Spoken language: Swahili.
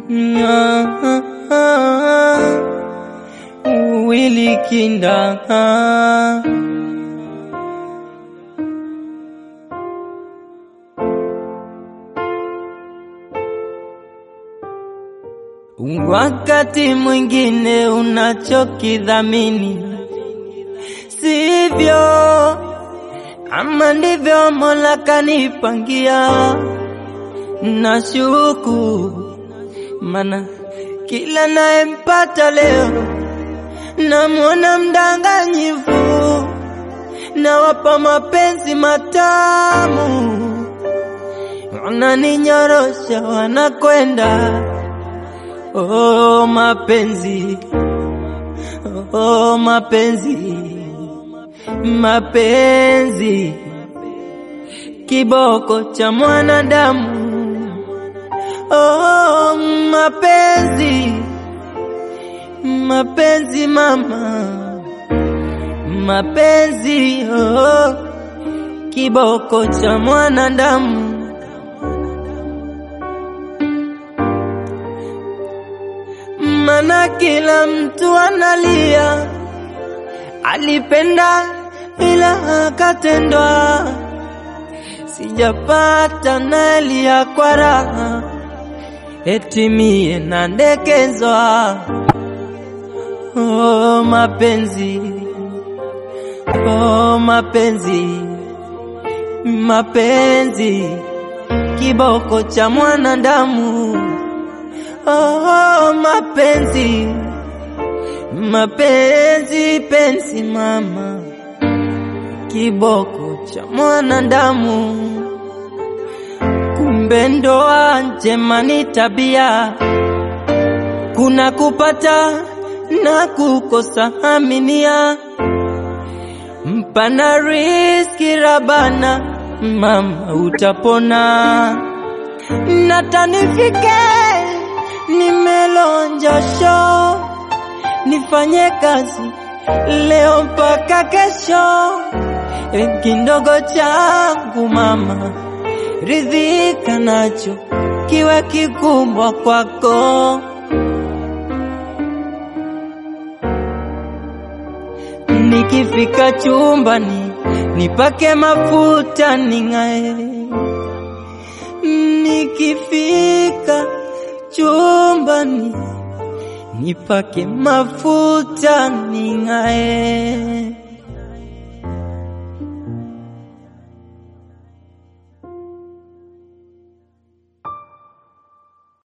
Willy Kinda Wakati mwingine unachokidhamini sivyo, ama ndivyo Mola kanipangia. Nashuku mana kila nayempata leo namwona mdanganyifu, nawapa mapenzi matamu, wananinyorosha wanakwenda Oh mapenzi, oh mapenzi, mapenzi, kiboko cha mwanadamu. Oh mapenzi, mapenzi mama, mapenzi, oh kiboko cha mwanadamu. Mana kila mtu analia, alipenda ila akatendwa. Sijapata nalia kwa raha, eti mie nandekezwa. Oh mapenzi, oh mapenzi, mapenzi, kiboko cha mwanadamu. Oh, mapenzi mapenzi penzi mama, kiboko cha mwanadamu. Kumbe ndoa njema ni tabia, kuna kupata na kukosa. Aminia mpana riski rabana, mama utapona natanifike nimelonja sho, nifanye kazi leo mpaka kesho. Kidogo changu mama, ridhika nacho, kiwe kikubwa kwako. Nikifika chumbani nipake mafuta ning'ae, nikifika chumbani nipake mafuta ning'ae.